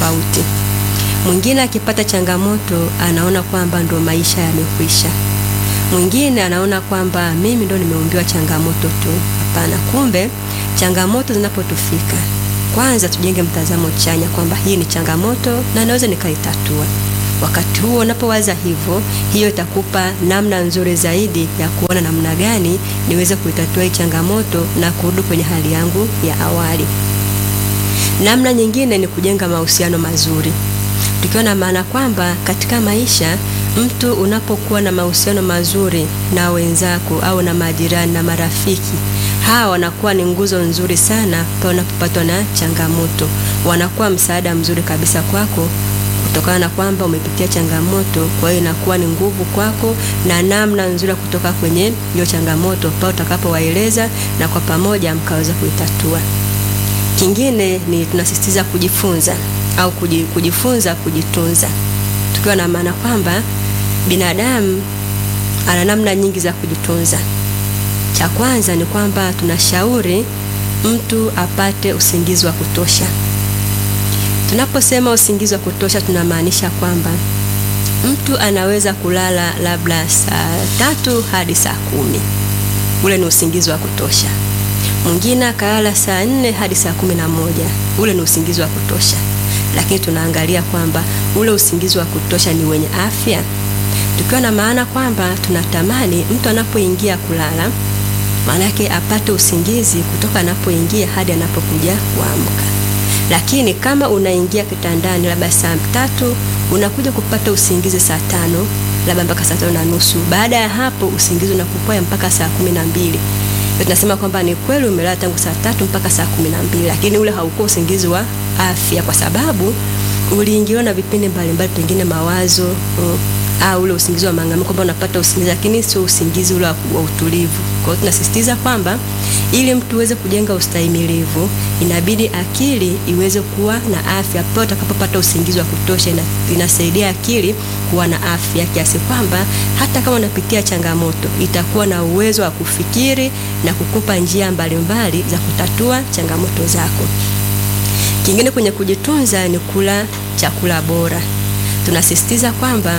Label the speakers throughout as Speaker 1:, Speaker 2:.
Speaker 1: tofauti. Mwingine akipata changamoto anaona kwamba ndo maisha yamekwisha. Mwingine anaona kwamba mimi ndo nimeumbiwa changamoto tu. Hapana, kumbe changamoto zinapotufika, kwanza tujenge mtazamo chanya kwamba hii ni changamoto na naweza nikaitatua. Wakati huo unapowaza hivyo, hiyo itakupa namna nzuri zaidi ya kuona namna gani niweze kuitatua hii changamoto na kurudi kwenye hali yangu ya awali. Namna nyingine ni kujenga mahusiano mazuri, tukiwa na maana kwamba katika maisha mtu unapokuwa na mahusiano mazuri na wenzako au na majirani na marafiki, hawa wanakuwa ni nguzo nzuri sana pale unapopatwa na changamoto. Wanakuwa msaada mzuri kabisa kwako kutokana na kwamba umepitia changamoto. Kwa hiyo inakuwa ni nguvu kwako na namna nzuri ya kutoka kwenye hiyo changamoto pale utakapowaeleza na kwa pamoja mkaweza kuitatua. Kingine ni tunasisitiza kujifunza au kujifunza kujitunza, tukiwa na maana kwamba binadamu ana namna nyingi za kujitunza. Cha kwanza ni kwamba tunashauri mtu apate usingizi wa kutosha. Tunaposema usingizi wa kutosha, tunamaanisha kwamba mtu anaweza kulala labda saa tatu hadi saa kumi. Ule ni usingizi wa kutosha. Mwingine akalala saa nne hadi saa kumi na moja. Ule ni usingizi wa kutosha, lakini tunaangalia kwamba ule usingizi wa kutosha ni wenye afya, tukiwa na maana kwamba tunatamani mtu anapoingia kulala, maana yake apate usingizi kutoka anapoingia hadi anapokuja kuamka. Lakini kama unaingia kitandani labda saa tatu unakuja kupata usingizi saa tano labda mpaka saa tano na nusu, baada ya hapo usingizi unakupoa mpaka saa kumi na mbili tunasema kwamba ni kweli umelala tangu saa tatu mpaka saa kumi na mbili, lakini ule haukuwa usingizi wa afya, kwa sababu uliingiliwa na vipindi mbalimbali, pengine mawazo mm, au ule usingizi wa maangamizi, kwamba unapata usingizi, lakini sio usingizi ule wa utulivu. Kwa hiyo tunasisitiza kwamba ili mtu uweze kujenga ustahimilivu, inabidi akili iweze kuwa na afya. Pale utakapopata usingizi wa kutosha, ina, inasaidia akili kuwa na afya kiasi kwamba hata kama unapitia changamoto itakuwa na uwezo wa kufikiri na kukupa njia mbalimbali za kutatua changamoto zako. Kingine kwenye kujitunza ni kula chakula bora. Tunasisitiza kwamba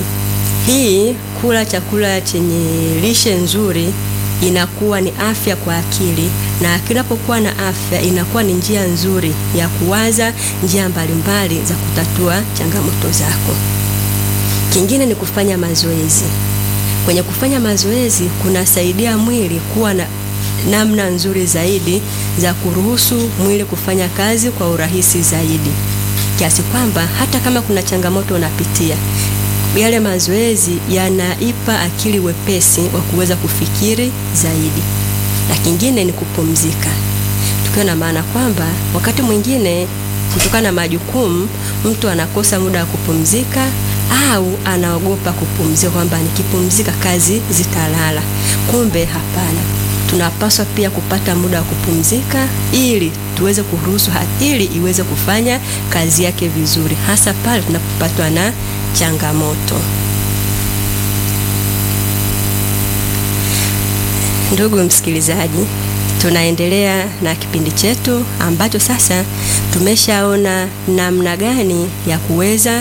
Speaker 1: hii kula chakula chenye lishe nzuri inakuwa ni afya kwa akili, na akili inapokuwa na afya inakuwa ni njia nzuri ya kuwaza njia mbalimbali za kutatua changamoto zako. Kingine ni kufanya mazoezi. Kwenye kufanya mazoezi kunasaidia mwili kuwa na namna nzuri zaidi za kuruhusu mwili kufanya kazi kwa urahisi zaidi, kiasi kwamba hata kama kuna changamoto unapitia yale mazoezi yanaipa akili wepesi wa kuweza kufikiri zaidi. Na kingine ni kupumzika, tukiwa na maana kwamba wakati mwingine kutokana na majukumu mtu anakosa muda wa kupumzika au anaogopa kupumzika, kwamba nikipumzika kazi zitalala. Kumbe hapana, tunapaswa pia kupata muda wa kupumzika ili tuweze kuruhusu akili iweze kufanya kazi yake vizuri, hasa pale tunapopatwa na changamoto. Ndugu msikilizaji, tunaendelea na kipindi chetu ambacho sasa tumeshaona namna gani ya kuweza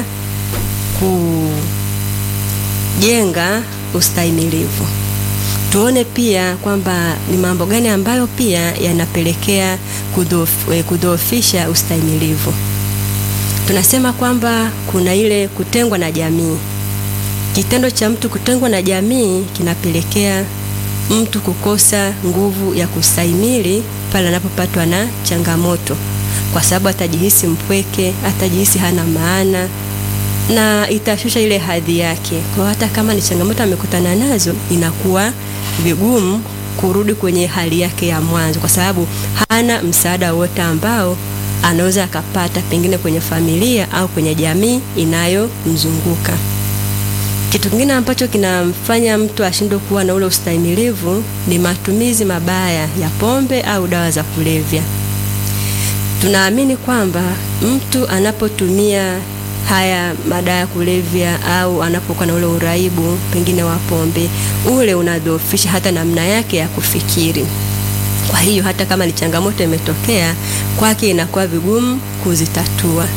Speaker 1: kujenga ustahimilivu. Tuone pia kwamba ni mambo gani ambayo pia yanapelekea kudhoofisha ustahimilivu. Tunasema kwamba kuna ile kutengwa na jamii. Kitendo cha mtu kutengwa na jamii kinapelekea mtu kukosa nguvu ya kustahimili pale anapopatwa na changamoto, kwa sababu atajihisi mpweke, atajihisi hana maana na itashusha ile hadhi yake. Kwa hata kama ni changamoto amekutana nazo, inakuwa vigumu kurudi kwenye hali yake ya mwanzo, kwa sababu hana msaada wote ambao anaweza akapata pengine kwenye familia au kwenye jamii inayomzunguka. Kitu kingine ambacho kinamfanya mtu ashindwe kuwa na ule ustahimilivu ni matumizi mabaya ya pombe au dawa za kulevya. Tunaamini kwamba mtu anapotumia haya madawa ya kulevya au anapokuwa na ule uraibu pengine wa pombe, ule unadhoofisha hata namna yake ya kufikiri. Kwa hiyo hata kama ni changamoto imetokea kwake, inakuwa vigumu kuzitatua.